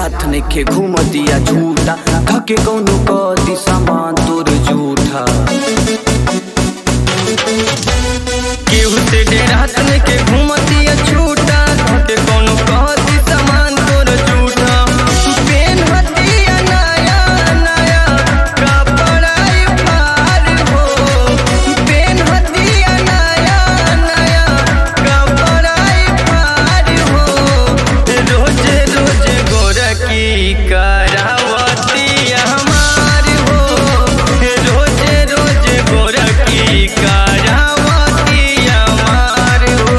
हाथ नइखे घूमतिया झूठा धके कौनो कदी सामान तोर झूठा केहू से डेरा हाथ नइखे घूमतिया झूठा धके कौनो कदी सामान तोर झूठा पेन हतिया नया नया कपड़ा फार हो पेन हतिया नया नया कपड़ा फार हो रोजे रोजे गोरकी करावती हमार हो रोजे रोजे गोरकी करावती हमार हो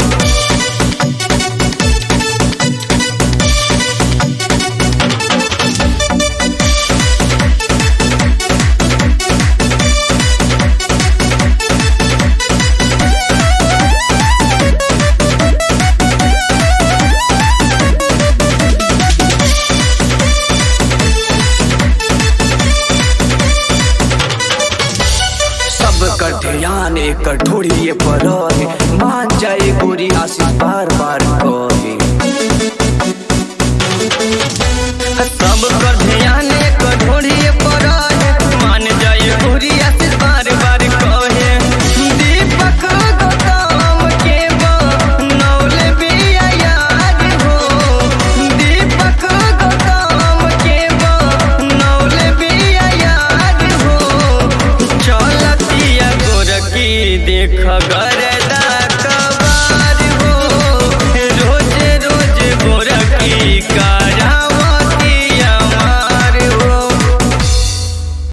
सब कर ध्यान एक ढोड़िए पर रहे मान जाए गोरी आशीष बार बार कहे सब कर ध्यान एक ढोड़िए पर रहे मान जाए गोरी आशीष बार बार कहे दीपक गौतम के बनौले बिया याद हो दीपक गौतम के बनौले बिया याद हो चलतिया गोरकी देख गर